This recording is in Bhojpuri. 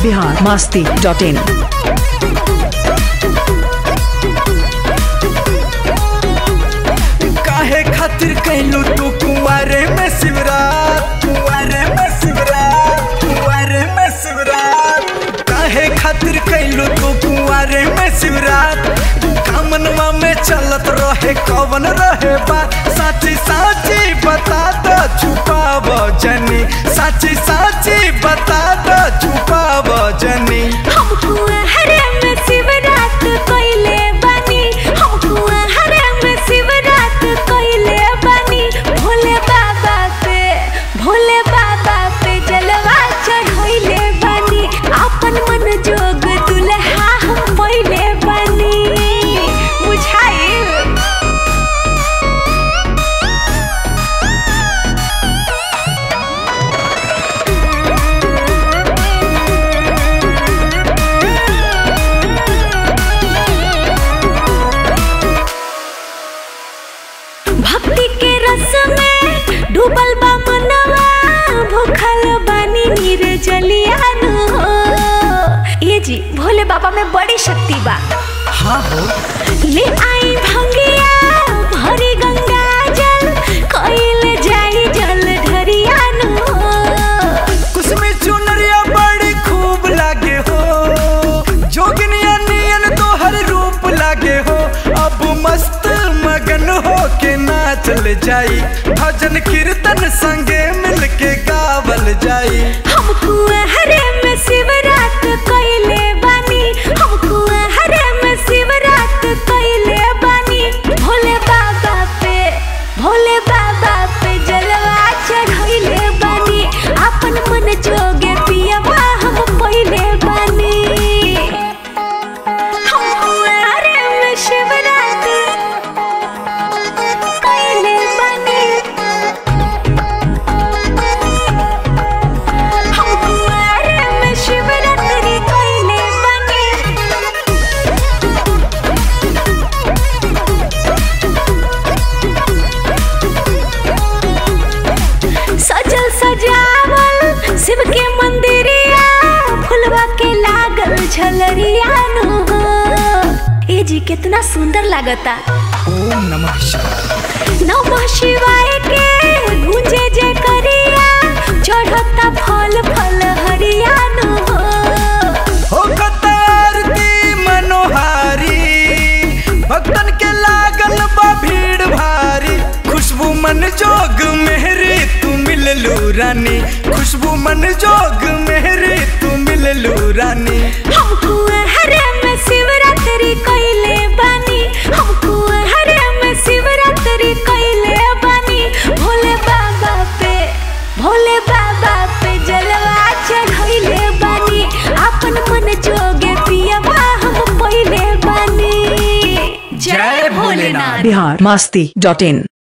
बिहार मास्ती डॉट इन काहे खातिर कहलू तू कुंवारे में शिवरात कुंवारे में शिवरात कुंवारे में शिवरात काहे खातिर कहलू तू कुंवारे में शिवरात कामनवा में चलत रहे कवन रहे बात साची साची बता दो छुपाव जनी साची साची बता दो छुपाव जनी हमको हरे में शिवरात कोइले बानी हमको हरे में शिवरात कोइले बानी भोले बाबा पे भोले बाबा पे जलवा चढ़ोइले बानी अपन मन जोग दुल्हा हम पहिले बानी बुझाइल भक्ति के रस में डूबल बा मनवा भूखल बानी निर्जलियानु हो ये जी भोले बाबा में बड़ी शक्ति बा हाँ हो ले आई भंगिया भरी गंगा जल कोइल जाई जल ढरियानु हो कुसमी चुनरिया बड़ी खूब लागे हो जोगिनिया नियन तो हर रूप लागे हो अब मस्त मगन हो के नाचल जाई भजन कीर्तन संगे मिल के गावल जाई हमको हरे में शिवरात कोइले बानी हमको हरे में शिवरात कोइले बानी भोले बाबा पे भोले बाबा पे जलवा चढ़ोइले बानी अपन मन जोगे पियवा हम पहिले बानी हमको हरे में शिवरात कोइले बानी हमको हरे में शिवरात्रि कोइले बानी सजल सजावल शिव के मंदिरिया फुलवा के लागल झलरिया नु हो ए जी कितना सुंदर लागता ओम नमः शिवाय नमः शिवाय के गूंजे जे करिया चढ़ता फल फल हरिया नु हो हो कतारती मनोहारी भक्तन के लागल बा भीड़ भारी खुशबू मन जोग मेहरी तू मिललू रानी खुशबू मन जोग मेहरी तू मिललू रानी हमको हरे में शिवरात्रि कोइले बानी हमको हरे में शिवरात्रि कोइले बानी भोले बाबा पे भोले बाबा पे जलवा चढ़ोइले बानी अपन मन जोगे पियवा हम पहिले बानी जय भोलेनाथ। बिहार मास्ती डॉट इन